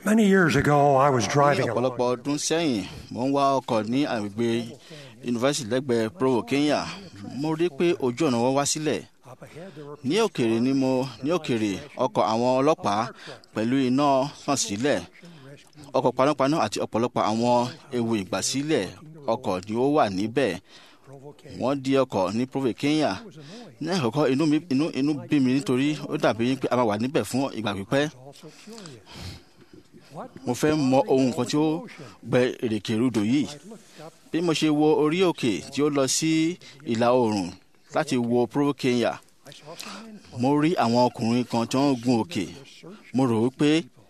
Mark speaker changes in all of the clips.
Speaker 1: Many years ago, I was
Speaker 2: ní
Speaker 1: driving
Speaker 2: ọ̀pọ̀lọpọ̀
Speaker 1: along.
Speaker 2: ọdún sẹ́yìn mo ń wá ọkọ̀ ní agbègbè yunifásitì lẹ́gbẹ̀ẹ́ provo kenya mo rí pé ojú ọ̀nà wọn wá sílẹ̀
Speaker 1: Up ahead, there were
Speaker 2: ní òkèrè ni mo ní òkèrè ọkọ̀ àwọn ọlọ́pàá pẹ̀lú iná hàn sílẹ̀ ọkọ̀ panápaná àti ọ̀pọ̀lọpọ̀ àwọn ewu ìgbàsílẹ̀ ọkọ̀ ni ó wà níbẹ̀
Speaker 1: provocating.
Speaker 2: wọ́n di ọkọ̀ ní provo kenya ní àkọ́kọ́ inú mi inú inú bí mi nítorí ó dàbí pé a máa wà níbẹ̀ fún ìgbà pípẹ́
Speaker 1: Also curious. What
Speaker 2: mo fẹ́ mọ ohun kan tí ó gbẹ èrèké rúdò yìí
Speaker 1: I looked up,
Speaker 2: bí mo ṣe wo orí òkè tí ó lọ sí ìlà oòrùn láti wo provo kenya
Speaker 1: I saw some men
Speaker 2: mo rí àwọn ọkùnrin kan tí wọ́n ń gun òkè
Speaker 1: search
Speaker 2: mo rò wípé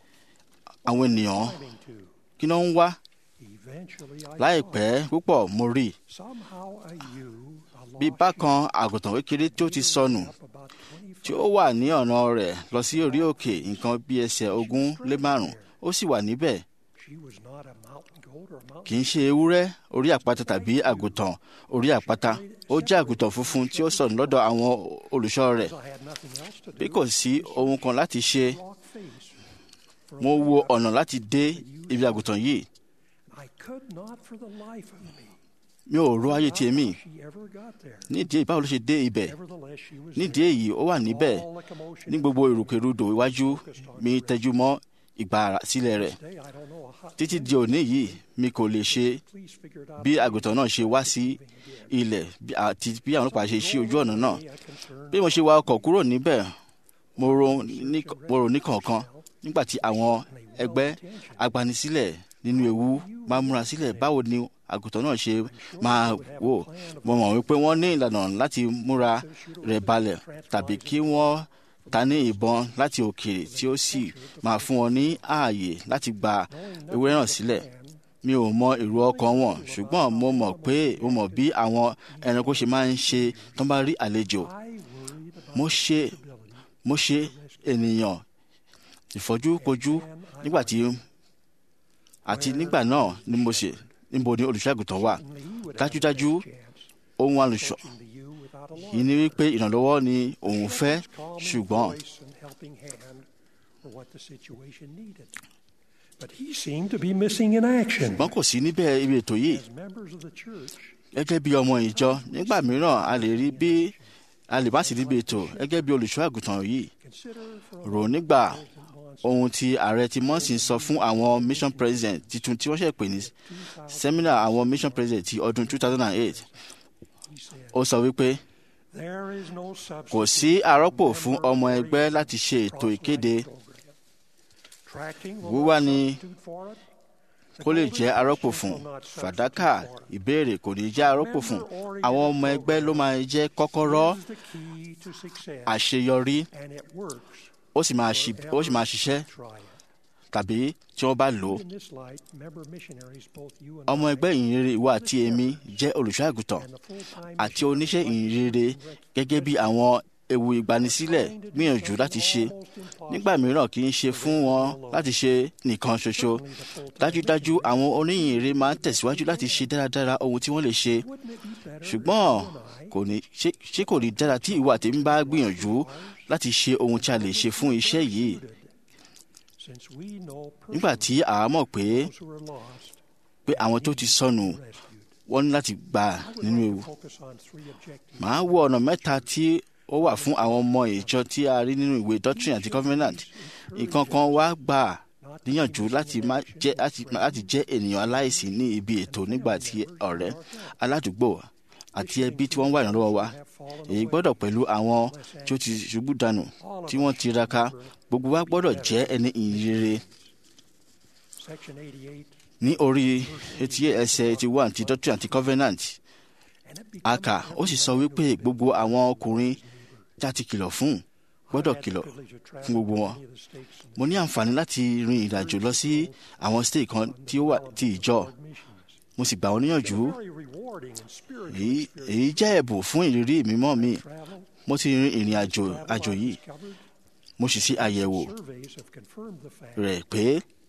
Speaker 2: àwọn ènìyàn
Speaker 1: climbing to.
Speaker 2: kí ló ń wá
Speaker 1: Eventually, I
Speaker 2: láìpẹ́
Speaker 1: saw
Speaker 2: púpọ̀ mo rí i
Speaker 1: somehow a ewe, a
Speaker 2: bí
Speaker 1: lost
Speaker 2: bákan àgùntàn kékeré tí ó ti sọnù
Speaker 1: sheep up about 20
Speaker 2: tí ó wà ní ọ̀nà rẹ̀ lọ sí orí òkè nǹkan bí ẹsẹ̀ ogún lé márùn ó sì wà níbẹ̀
Speaker 1: She was not a mountain goat or a mountain
Speaker 2: kì í ṣe ewúrẹ́ orí àpáta tàbí àgùntàn orí àpáta ó jẹ́ àgùntàn funfun tí ó sọnù lọ́dọ̀ àwọn olùṣọ́ rẹ̀
Speaker 1: I had nothing else to
Speaker 2: bí
Speaker 1: do.
Speaker 2: kò sí ohun kan láti ṣe
Speaker 1: Rock face. For
Speaker 2: mo wo ọ̀nà láti dé ibi àgùntàn yìí
Speaker 1: I could not for the life of me.
Speaker 2: mi ò ro ayé tiẹ̀ mì
Speaker 1: How she ever got there.
Speaker 2: nídìí èyí báwo ló ṣe dé ibẹ̀
Speaker 1: Nevertheless, she was
Speaker 2: nídìí
Speaker 1: there.
Speaker 2: èyí ó wà níbẹ̀
Speaker 1: All the commotion
Speaker 2: ní gbogbo ìrùkèrudò iwájú mi tẹjú mọ́ ìgbà sílẹ̀ rẹ̀
Speaker 1: today, I don't know how.
Speaker 2: títí di òní yìí mi kò lè ṣe
Speaker 1: Please figure it out.
Speaker 2: bí àgùntàn náà ṣe wá sí ilẹ̀ bí- àti bí àwọn ọlọ́pàá ṣe ṣí ojú ọ̀nà náà
Speaker 1: Me, I concerned
Speaker 2: bí mo ṣe wa ọkọ̀ kúrò níbẹ̀ mo ro ní mo rò ní kọ̀ọ̀kan nígbà tí àwọn ẹgbẹ́ agbanisílẹ̀ nínú ewu máa múra sílẹ̀ báwo ni àgùntàn náà ṣe máa wò mo mọ̀ wípé wọ́n ní ìlànà láti múra rẹ̀ balẹ̀ tàbí kí wọ́n ta ní ìbọn láti òkèèrè tí ó sì máa fún wọn ní ààyè láti gba ewúrẹ́ náà sílẹ̀ mi ò mọ èrò ọkàn wọn ṣùgbọ́n mo mọ̀ pé mo mọ̀ bí àwọn ẹranko ṣe máa ń ṣe tó bá rí àlejò
Speaker 1: I worried about
Speaker 2: mo ṣe
Speaker 1: ability.
Speaker 2: mo ṣe ènìyàn ìfọ́júkojú nígbà tí àti nígbà náà ni mo ṣe níbo ni olùṣọ́àgùtàn wà
Speaker 1: Certainly, he would have
Speaker 2: dájúdájú
Speaker 1: the best chance
Speaker 2: ohun àlùṣọ
Speaker 1: catching the ewe without a
Speaker 2: yìí ni wípé ìrànlọ́wọ́ ni òun fẹ́
Speaker 1: His calming
Speaker 2: ṣùgbọ́n
Speaker 1: voice and helping hand were what the situation needed. But he seemed to be missing in action.
Speaker 2: ṣùgbọ́n kò sí níbẹ̀ ibi ètò yìí
Speaker 1: As members of the church,
Speaker 2: gẹ́gẹ́ bí ọmọ ìjọ nígbà mìíràn a lè rí bí a lè má sí níbi ètò gẹ́gẹ́ bí olùṣọ́ àgùntàn yìí
Speaker 1: consider for a
Speaker 2: rò
Speaker 1: moment
Speaker 2: nígbà
Speaker 1: President Monson
Speaker 2: ohun tí ààrẹ ti mọ́sìn sọ fún àwọn mission president titun tí wọ́n ṣe pè ní seminar àwọn mission president ti ọdún 2008
Speaker 1: he said,
Speaker 2: ó sọ wípé
Speaker 1: There is no
Speaker 2: kò
Speaker 1: substitute
Speaker 2: sí àrọ́pò fún ọmọ ẹgbẹ́ láti ṣe ètò ìkéde
Speaker 1: Tracking will
Speaker 2: wíwá
Speaker 1: not
Speaker 2: ni
Speaker 1: substitute for it.
Speaker 2: kó lè jẹ́ arọ́pò fún fàdákà ìbéèrè kò ní jẹ́ arọ́pò fún àwọn ọmọ ẹgbẹ́ ló máa jẹ́ kọ́kọ́rọ́
Speaker 1: Is the key to success,
Speaker 2: àṣeyọrí
Speaker 1: and it works.
Speaker 2: ó sì máa ṣi- ó sì máa ṣiṣẹ́
Speaker 1: Try it.
Speaker 2: tàbí tí wọ́n bá lò ó
Speaker 1: In this light, member missionaries, both you and
Speaker 2: ọmọ
Speaker 1: I,
Speaker 2: ẹgbẹ́ ìyìnrere ìwọ àti èmi jẹ́ olùṣọ́ àgùntàn
Speaker 1: and the full-time
Speaker 2: àti oníṣẹ́ ìyìnrere gẹ́gẹ́ bí àwọn ewu ìgbanisílẹ̀ gbìyànjú láti ṣe nígbà mìíràn kì í ṣe fún wọn láti ṣe nìkan ṣoṣo dájúdájú àwọn oníyìnrere máa ń tẹ̀síwájú láti ṣe dáradára ohun tí wọ́n lè ṣe
Speaker 1: Wouldn't it be better
Speaker 2: ṣùgbọ́n
Speaker 1: if you and I,
Speaker 2: kò ní ṣé ṣé kò ní dára tí ìwọ àtèmi bá gbìyànjú láti ṣe ohun tí a lè ṣe fún iṣẹ́ yìí
Speaker 1: since we know
Speaker 2: nígbà tí àá mọ̀ pé
Speaker 1: those who are lost,
Speaker 2: pé àwọn tó ti sọnù
Speaker 1: rescued.
Speaker 2: wọ́n ní láti gbà
Speaker 1: I would
Speaker 2: nínú
Speaker 1: like
Speaker 2: ewu
Speaker 1: to focus on three objectives.
Speaker 2: màá wo ọ̀nà mẹ́ta tí ó wà fún àwọn ọmọ ìjọ tí a rí nínú ìwé doctrine àti covenant nǹkan kan wá gbà níyànjú láti má jẹ́ láti láti jẹ́ ènìyàn aláìsí ní ibi ètò nígbà tí ọ̀rẹ́ aládùúgbò àti ẹbí tí wọ́n wà ìrànlọ́wọ́ wa èyí gbọ́dọ̀ pẹ̀lú àwọn tí ó ti ṣubú dànù tí wọ́n tiraka gbogbo wa gbọ́dọ̀ jẹ́ ẹni ìyìnrere
Speaker 1: Section 88,
Speaker 2: ní orí etí ẹsẹ̀ eighty one ti doctrine àti covenant
Speaker 1: and it
Speaker 2: a
Speaker 1: becomes
Speaker 2: kà ó sì sọ wípé gbogbo àwọn ọkùnrin tí a ti kìlọ̀ fún gbọ́dọ̀ kìlọ̀ fún gbogbo wọn. mo ní àǹfààní láti rin ìrìnàjò lọ sí àwọn state kan tí ó wà ti ìjọ mo sì gbà wọ́n níyànjú èyí èyí jẹ́ ẹ̀bùn fún ìrírí mímọ́ mi mo ti rin ìrìn àjò àjò yìí mo sì ṣe àyẹ̀wò rẹ̀ pé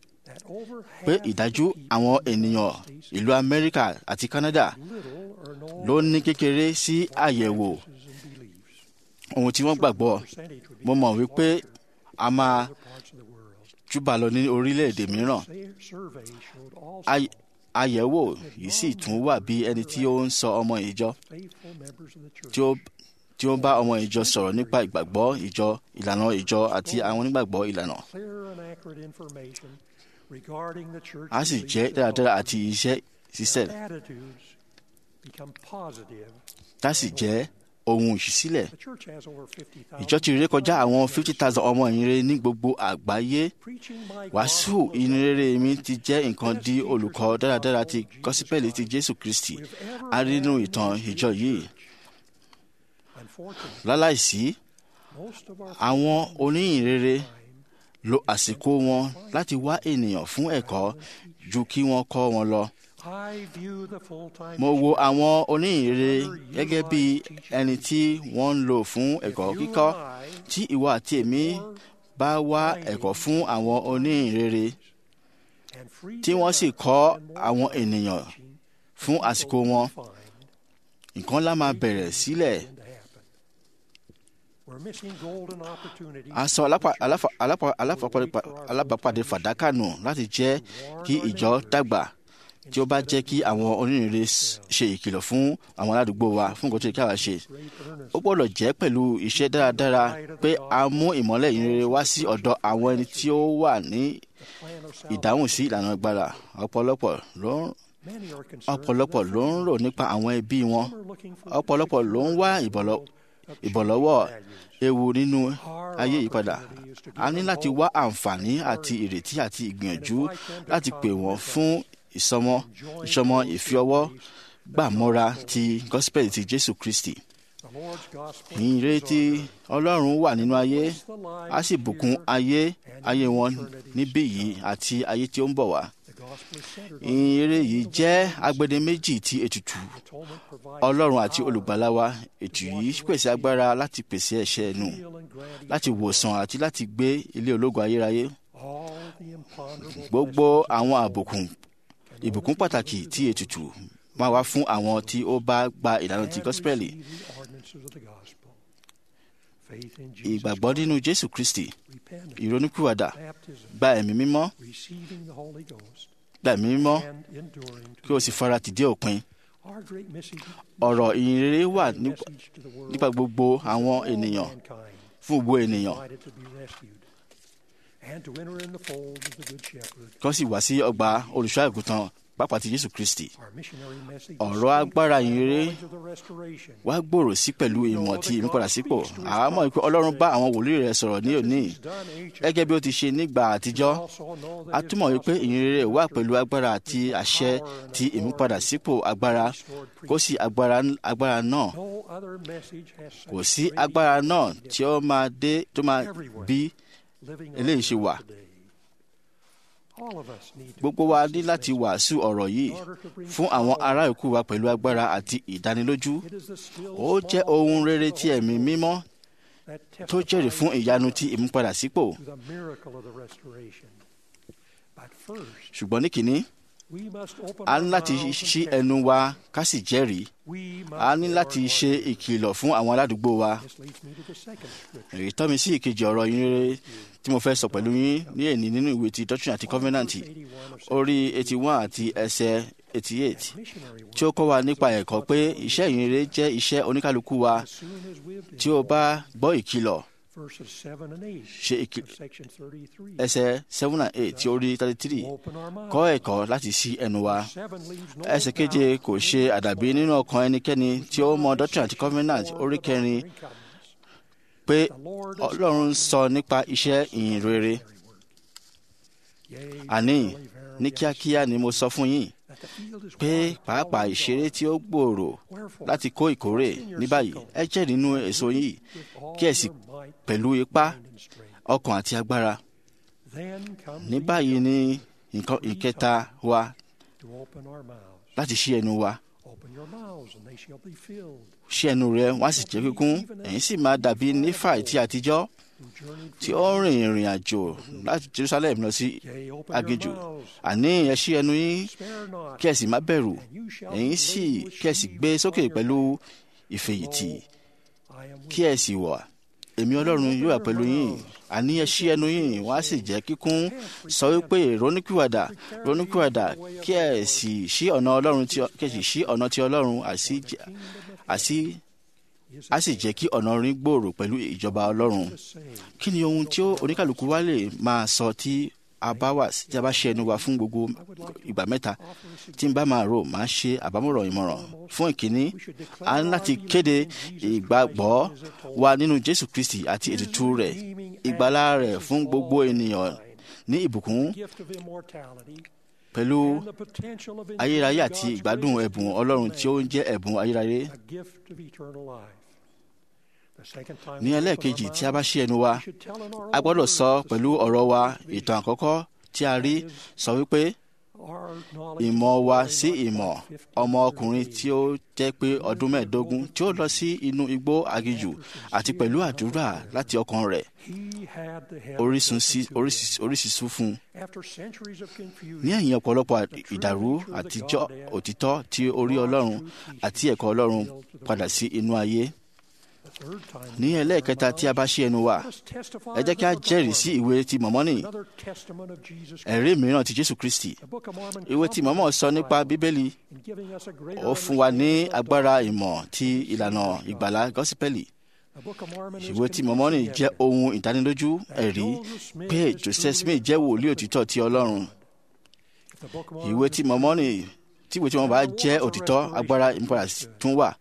Speaker 2: pé ìdájú àwọn ènìyàn ìlú amẹ́ríkà àti canada ló ní kékeré sí àyẹ̀wò ohun tí wọ́n gbàgbọ́ mo mọ̀ wípé a máa júbà lọ ní orílẹ̀-èdè mìíràn
Speaker 1: survey showed also
Speaker 2: Ay- àyẹ̀wò yìí sì tún wà bí ẹni tí ó ń sọ ọmọ ìjọ
Speaker 1: faithful members of the church
Speaker 2: tí ó tí ó ń bá ọmọ ìjọ sọ̀rọ̀ nípa ìgbàgbọ́ ìjọ ìlànà ìjọ àti àwọn onígbàgbọ́ ìlànà
Speaker 1: clear and accurate information regarding the church
Speaker 2: a sì jẹ́ dáradára àti iṣẹ́ ṣiṣẹ́
Speaker 1: attitudes become positive.
Speaker 2: tá sì jẹ́ ohun ìṣísílẹ̀
Speaker 1: The church has over 50,000
Speaker 2: ìjọ ti ré kọjá àwọn fifty thousand ọmọ ìyìnrere ní gbogbo àgbáyé
Speaker 1: preaching my
Speaker 2: wàásù
Speaker 1: gospel is
Speaker 2: ìyìnrere mi ti jẹ́ nǹkan di olùkọ́ dáradára ti gọ́sípẹ́lì ti jésù kristi a rí nínú ìtàn ìjọ yìí
Speaker 1: Unfortunately,
Speaker 2: láláìsí
Speaker 1: most of our
Speaker 2: àwọn oníyìnrere lo àsìkò wọn láti wá ènìyàn fún ẹ̀kọ́ ju kí wọ́n kọ́ wọn lọ.
Speaker 1: I view the full-time
Speaker 2: mo wo àwọn oníyìnrere gẹ́gẹ́ bí ẹni tí wọ́n ń lò fún ẹ̀kọ́
Speaker 1: You
Speaker 2: kíkọ́
Speaker 1: and I
Speaker 2: tí ìwọ àti èmi bá wá ẹ̀kọ́ fún àwọn oníyìnrere
Speaker 1: and free
Speaker 2: tí wọ́n sì kọ́ àwọn ènìyàn fún àsìkò wọn
Speaker 1: find
Speaker 2: nǹkan lá máa bẹ̀rẹ̀ sílẹ̀
Speaker 1: to happen. We're missing golden opportunities
Speaker 2: a sọ alápa- aláfa- alápa- aláfapá- alábàápàdé fàdákà nù láti jẹ́ kí ìjọ dàgbà tí ó bá jẹ́ kí àwọn onírìnrere s- ṣe ìkìlọ̀ fún àwọn aládùúgbò wa fún nǹkan tó yẹ kí àwa ṣe.
Speaker 1: great earnest
Speaker 2: ó gbọ́dọ̀ jẹ́ pẹ̀lú iṣẹ́ dáradára pé a mú ìmọ́lẹ̀ ìrere wá sí ọ̀dọ̀ àwọn ẹni tí ó wà ní
Speaker 1: plan of
Speaker 2: ìdáhùn sí ìlànà agbára ọ̀pọ̀lọpọ̀ ló ń
Speaker 1: Many are concerned
Speaker 2: ọ̀pọ̀lọpọ̀ ló ń rò nípa àwọn ẹbí wọn
Speaker 1: Some are looking for
Speaker 2: ọ̀pọ̀lọpọ̀ ló ń wá ìbọ̀lọ́- ìbọ̀lọ́wọ́ ewu nínú ayé ìpadà a ní láti wá àǹfààní àti ìrètí àti ìgbìyànjú láti pè wọ́n fún ìsọmọ ìsọmọ ìfiọwọ́ gbàmọ́ra ti gospel ti jésù kristi
Speaker 1: the Lord's gospel
Speaker 2: ìrètí ọlọ́run wà nínú ayé a sì bùkún ayé ayé wọn níbí yìí àti ayé tí ó ń bọ̀ wá
Speaker 1: the gospel is centered on
Speaker 2: ìrere yìí jẹ́ agbede méjì ti ètùtù
Speaker 1: atonement provides
Speaker 2: ọlọ́run àti olùgbàlà wa ètù yìí pèsè agbára láti pèsè ẹ̀ṣẹ̀ nù
Speaker 1: heal and grant
Speaker 2: láti wòsàn àti láti gbé ilé ológo ayérayé
Speaker 1: all the imponderable
Speaker 2: gbogbo àwọn àbùkùn ìbùkún pàtàkì tí ètùtù máa wá fún àwọn tí ó bá gba ìlànà ti
Speaker 1: and
Speaker 2: gọ́spẹ́lì
Speaker 1: receive the ordinances of the gospel. Faith in Jesus,
Speaker 2: ìgbàgbọ́ nínú jésù kristi
Speaker 1: repentance,
Speaker 2: ìrònúpìwàdà
Speaker 1: baptism,
Speaker 2: gba ẹ̀mí mímọ́
Speaker 1: receiving the Holy Ghost,
Speaker 2: gba ẹ̀mí mímọ́
Speaker 1: and enduring
Speaker 2: kí
Speaker 1: to
Speaker 2: o sì fara tìdí òpin
Speaker 1: our great message,
Speaker 2: ọ̀rọ̀ ìyìnrere wà nípa-
Speaker 1: message to the world,
Speaker 2: nípa gbogbo àwọn
Speaker 1: all
Speaker 2: ènìyàn
Speaker 1: mankind,
Speaker 2: fún gbogbo ènìyàn
Speaker 1: invited to be rescued, and to enter in the fold of the Good Shepherd.
Speaker 2: kí wọ́n sì wá sí ọgbà olùṣọ́ àgùntàn pàápàá ti jésù kristi
Speaker 1: Our missionary message is
Speaker 2: ọ̀rọ̀ agbára
Speaker 1: strengthened by
Speaker 2: ìyìnrere
Speaker 1: knowledge of the restoration.
Speaker 2: wá gbòòrò sí pẹ̀lú ìmọ̀ ti ìmúpadàsípò àwa mọ̀ pé ọlọ́run bá àwọn wòlíì rẹ̀ sọ̀rọ̀ ní òní
Speaker 1: He's done ancient.
Speaker 2: gẹ́gẹ́ bí ó ti ṣe nígbà àtijọ́
Speaker 1: Also know that
Speaker 2: a
Speaker 1: his
Speaker 2: túmọ̀ wípé
Speaker 1: gospel
Speaker 2: ìyìnrere wà pẹ̀lú agbára àti àṣẹ ti ìmúpadàsípò agbára kó sì agbára agbára náà
Speaker 1: No other message has such
Speaker 2: kò sí
Speaker 1: great
Speaker 2: agbára náà tí ó máa dé tó máa bí
Speaker 1: living
Speaker 2: eléyìí
Speaker 1: on
Speaker 2: ṣe wà.
Speaker 1: today. All of us need to
Speaker 2: gbogbo wa ní láti wàásù ọ̀rọ̀ yìí fún àwọn ará ìkú wa pẹ̀lú agbára àti ìdánilójú
Speaker 1: It is the still
Speaker 2: ó jẹ́
Speaker 1: small
Speaker 2: ohun
Speaker 1: voice
Speaker 2: rere
Speaker 1: of
Speaker 2: tí
Speaker 1: the
Speaker 2: ẹ̀mí
Speaker 1: Holy
Speaker 2: mímọ́
Speaker 1: that
Speaker 2: tó jẹ́rìí fún
Speaker 1: testifies
Speaker 2: ìyanu ti ìmúpadàsípò
Speaker 1: to the miracle of the restoration. But first,
Speaker 2: ṣùgbọ́n ní kìíní
Speaker 1: we must open
Speaker 2: a
Speaker 1: our
Speaker 2: ní láti
Speaker 1: mouths and
Speaker 2: ṣí
Speaker 1: tell.
Speaker 2: ẹnu wa ká sì jẹ́rìí
Speaker 1: We must
Speaker 2: a ní
Speaker 1: warn
Speaker 2: láti
Speaker 1: our
Speaker 2: ṣe
Speaker 1: neighbors.
Speaker 2: ìkìlọ̀ fún àwọn aládùúgbò wa
Speaker 1: This leads me to the second scripture.
Speaker 2: èyí tọ́ mi sí ìkejì ọ̀rọ̀ yín rere tí mo fẹ́ sọ pẹ̀lú yín ní èní nínú ìwé ti doctrine àti covenant
Speaker 1: Verse 81 of
Speaker 2: orí eighty one àti ẹsẹ̀ eighty eight
Speaker 1: missionary work.
Speaker 2: tí ó kọ́ wa nípa ẹ̀kọ́ pé iṣẹ́ ìyìnrere jẹ́ iṣẹ́ oníkálukú wa
Speaker 1: As soon as we have
Speaker 2: tí o bá gbọ́ ìkìlọ̀
Speaker 1: verses 7 and 8
Speaker 2: ṣe ìkì-
Speaker 1: of section 33.
Speaker 2: ẹsẹ̀ seven and eight tí ó rí thirty three
Speaker 1: Open our mouths.
Speaker 2: kọ́ ẹ̀kọ́ láti ṣí ẹnu wa
Speaker 1: Seven leaves no
Speaker 2: ẹsẹ̀ keje
Speaker 1: doubt
Speaker 2: kò ṣe àdàbí nínú ọkàn ẹnikẹ́ni tí ó mọ doctrine àti covenant orí kẹrin pé ọlọ́run sọ nípa iṣẹ́ ìyìnrere àní ní kíákíá ni mo sọ fún yín pé pàápàá ìṣeré tí ó gbòòrò láti kó ìkórè ní báyìí ẹ jẹ́ nínú èso yìí kí ẹ sì pẹ̀lú ipá ọkàn àti agbára ní báyìí ni nǹkan ìkẹta wa láti ṣí ẹnu wa ṣí ẹnu rẹ wọ́n á sì jẹ́ kíkún ẹ̀yin sì máa dàbí nífàì tí àtijọ́ tí ó ń rìn ìrìn àjò láti Jerusalem lọ sí aginjù àní ẹ ṣí ẹnu yín kí ẹ sì má bẹ̀rù ẹ̀yin sì kí ẹ sì gbé sókè pẹ̀lú ìfèyìntì kí ẹ sì wà èmi ọlọ́run yóò wà pẹ̀lú yín àní ẹ ṣí ẹnu yín wọ́n á sì jẹ́ kíkún sọ wípé ronúkúwàdà ronúkúwàdà kí ẹ sì ṣí ọ̀nà ọlọ́run tí kí ẹ sì ṣí ọ̀nà tí ọlọ́run àsí àsí á sì jẹ́ kí ọ̀nà orin gbòòrò pẹ̀lú ìjọba ọlọ́run kí ni ohun tí ó oníkàlùkù wa lè máa sọ tí a bá wà tí a bá ṣe ẹnu wa fún gbogbo ìgbà mẹ́ta tí n bá máa rò máa ṣe àbámọ̀ràn ìmọ̀ràn fún ìkíní a ní láti kéde ìgbàgbọ́ wa nínú Jésù Kristi àti ètùtù rẹ̀ ìgbàlá rẹ̀ fún gbogbo ènìyàn ní ìbùkún pẹ̀lú ayérayé àti ìgbádùn ẹ̀bùn Ọlọ́run tí ó ń jẹ́ ẹ̀bùn ayérayé ní ẹlẹ́ẹ̀kejì tí a bá ṣí ẹnu wa a gbọ́dọ̀ sọ pẹ̀lú ọ̀rọ̀ wa ìtàn àkọ́kọ́ tí a rí sọ wípé ìmọ̀ wa sí ìmọ̀ ọmọ ọkùnrin tí ó jẹ́ pé ọdún mẹ́ẹ̀ẹ́dógún tí ó lọ sí inú igbó aginjù àti pẹ̀lú àdúrà láti ọkàn rẹ̀ oríṣiríṣi fún un. ní ẹ̀yìn ọ̀pọ̀lọpọ̀ ìdàrú àtijọ́ òtítọ́ tí orí Ọlọ́run àti ẹ̀kọ́ Ọlọ́run padà sí inú ayé ní ẹlẹ́ẹ̀kẹta tí a bá ṣí ẹnu wa ẹ jẹ́ kí a jẹ́rìí sí ìwé ti mọ̀mọ́nì ẹ̀rí mìíràn ti Jésù Kristi ìwé ti mọ̀mọ́ sọ nípa Bíbélì ó fún wa ní agbára ìmọ̀ ti ìlànà ìgbàlá gọ́sípẹ́lì ìwé ti mọ̀mọ́nì jẹ́ ohun ìdánilójú ẹ̀rí pé Joseph Smith jẹ́ wòlíì òtítọ́ ti Ọlọ́run ìwé ti mọ̀mọ́nì tí ìwé tí wọ́n bá jẹ́ òtítọ́ agbára ìmúpadà tún wà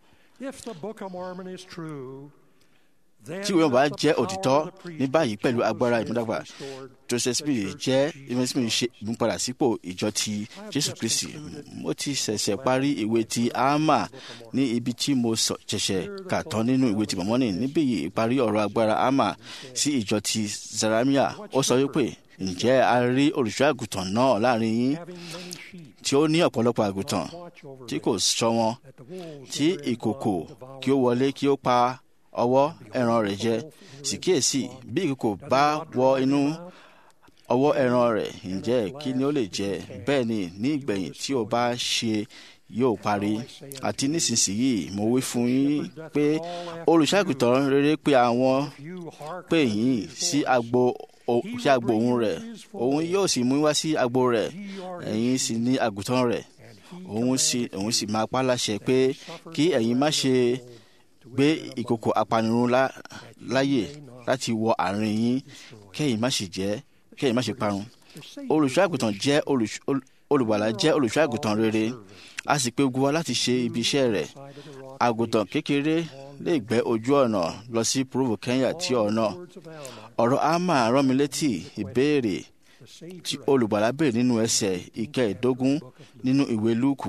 Speaker 2: tí ìwé ọba jẹ́ òtítọ́ ní báyìí pẹ̀lú agbára ìmúdàgbà Joseph Smith jẹ́ Joseph Smith ṣe ìmúpadà sípò ìjọ ti Jésù Kristi mo ti ṣẹ̀ṣẹ̀ parí ìwé ti Alma ní ibi tí mo ṣẹ̀ṣẹ̀ kà tán nínú ìwé ti Mọ́mọ́nì níbí yìí ìparí ọ̀rọ̀ agbára Alma sí ìjọ ti Zaramia ó sọ wípé ǹjẹ́ a rí olùṣọ́ àgùntàn náà láàrin yín tí ó ní ọ̀pọ̀lọpọ̀ àgùntàn tí kò ṣọ́ wọn tí ìkòkò kí ó wọlé kí ó pa ọwọ́ ẹran rẹ̀ jẹ sì kíyèsí bí ìkòkò bá wọ inú ọwọ́ ẹran rẹ̀ ǹjẹ́ kí ni ó lè jẹ bẹ́ẹ̀ ni ní ìgbẹ̀yìn tí ó bá ṣe yóò parí àti nísinsìnyí mo wí fún yín pé olùṣàgùtàn rere pé àwọn pè yín sí agbo sí agbo òun rẹ̀ òun yóò sì mú wá sí agbo rẹ̀ ẹ̀yin sì ní àgùntàn rẹ̀ òun sì òun sì máa pa láṣẹ pé kí ẹ̀yin má ṣe gbé ìkòkò apanirun láyè láti wọ àárín yín kẹ́yìn má sì jẹ́ kẹ́yìn má sì parun olùṣọ́ àgùntàn jẹ́ olùgbàlà jẹ́ olùṣọ́ àgùntàn rere a sì pè gbogbo wa láti ṣe ibi iṣẹ́ rẹ̀ àgùntàn kékeré lè gbẹ́ ojú ọ̀nà lọ sí Provo Kenya tí ọ̀nà ọ̀rọ̀ Alma rán mi létí ìbéèrè tí olùgbàlà béèrè nínú ẹsẹ̀ ìkẹẹ̀ẹ́dógún nínú ìwé Lúùkù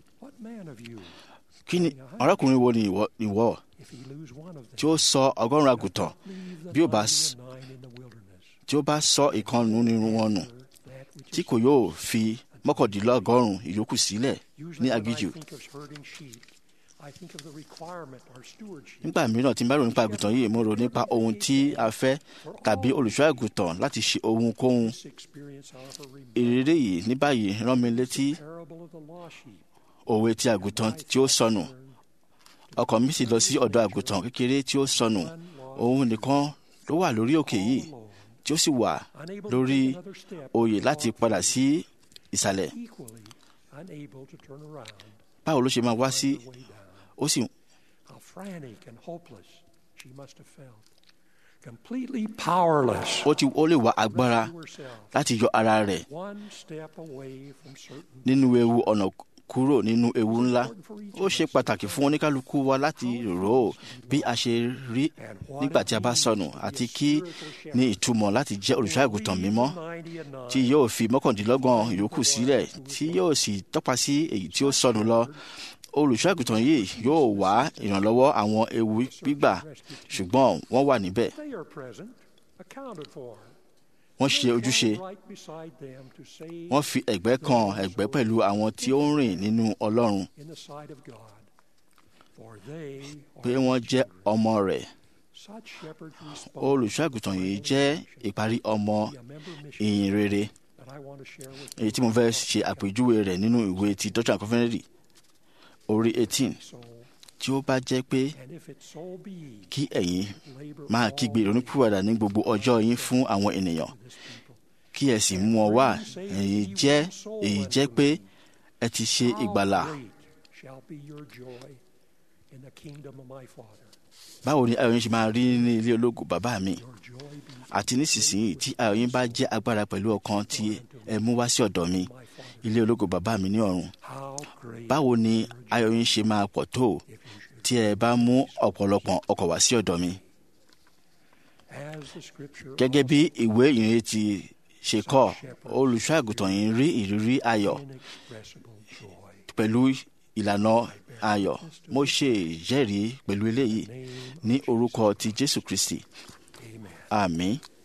Speaker 2: kí ni ọ̀rẹ́kùnrin wo ni ìwọ tí ó sọ ọgọ́rùn-ún àgùntàn bí ó bá tí ó bá sọ ìkànnù nínú wọn nù tí kò yóò fi mọ́kàndínlọ́gọ́rùn-ún ìyókù sílẹ̀ ní aginjù. nígbà mìíràn tí n bá rò nípa àgùntàn yìí mo rò nípa ohun tí a fẹ́ tàbí olùṣọ́ àgùntàn láti ṣe ohunkóhun. ìrírí yìí ní báyìí rán mi létí òwe ti àgùntàn tí ó sọnù ọkàn mi sì lọ sí ọ̀dọ̀ àgùntàn kékeré tí ó sọnù òun nìkan ló wà lórí òkè yìí tí ó sì wà lórí oyè láti padà sí ìsàlẹ̀ báwo ló ṣe máa wá sí ó sì.
Speaker 1: completely powerless.
Speaker 2: ó ti ó lè wá agbára láti yọ ara rẹ̀ nínú ewu ọ̀nà kúrò nínú ewu ńlá ó ṣe pàtàkì fún oníkálukú wa láti rò ó bí a ṣe rí nígbà tí a bá sọnù àti kí ní ìtumọ̀ láti jẹ́ olùṣọ́àgùtàn mímọ́ tí yóò fi mọ́kàndínlọ́gbọ̀n yòókù sílẹ̀ tí yóò sì tọ́pa sí èyí tí ó sọnù lọ olùṣọ́àgùtàn yìí yóò wá ìrànlọ́wọ́ àwọn ewu gbígbà ṣùgbọ́n wọ́n wà níbẹ̀ wọ́n ṣe ojúṣe wọ́n fi ẹ̀gbẹ́ kan ẹ̀gbẹ́ pẹ̀lú àwọn tí ó ń rìn nínú Ọlọ́run pé wọ́n jẹ́ ọmọ rẹ̀ olùṣọ́àgùtàn yìí jẹ́ ìparí ọmọ ìyìn rere èyí tí mo fẹ́ ṣe àpèjúwe rẹ̀ nínú ìwé ti Doctrine and Covenants orí eighteen tí ó bá jẹ́ pé
Speaker 1: And if it so be,
Speaker 2: kí ẹ̀yin
Speaker 1: labor
Speaker 2: máa
Speaker 1: all
Speaker 2: kígbe ìrònúpìwàdà ní gbogbo ọjọ́ yín fún àwọn ènìyàn
Speaker 1: this people.
Speaker 2: kí ẹ sì mú ọ wá èyí jẹ́ èyí jẹ́ pé ẹ ti ṣe
Speaker 1: How
Speaker 2: ìgbàlà
Speaker 1: great shall be your joy in the kingdom of my Father.
Speaker 2: báwo ni ayọ̀ yín ṣe máa rí ní ilé ológo bàbá mi
Speaker 1: Your joy be
Speaker 2: àti nísinsìnyí tí ayọ̀ yín bá jẹ́ agbára pẹ̀lú ọkàn tí ẹ mú wá sí ọ̀dọ̀ mi
Speaker 1: my Father.
Speaker 2: ilé ológo bàbá mi ní ọ̀run
Speaker 1: How great
Speaker 2: báwo ni ayọ̀ yín ṣe máa pọ̀ tó
Speaker 1: if you should.
Speaker 2: tí ẹ bá mú ọ̀pọ̀lọpọ̀ ọkọ̀ wá sí ọ̀dọ̀ mi
Speaker 1: As the scripture
Speaker 2: gẹ́gẹ́ bí ìwé ìrìn ti ṣe kọ́ olùṣọ́ àgùntàn yìí rí ìrírí ayọ̀
Speaker 1: inexpressible joy.
Speaker 2: pẹ̀lú ìlànà ayọ̀ mo ṣe ìjẹ́rìí pẹ̀lú eléyìí
Speaker 1: Name
Speaker 2: ní orúkọ ti jésù kristi
Speaker 1: Amen.
Speaker 2: àmín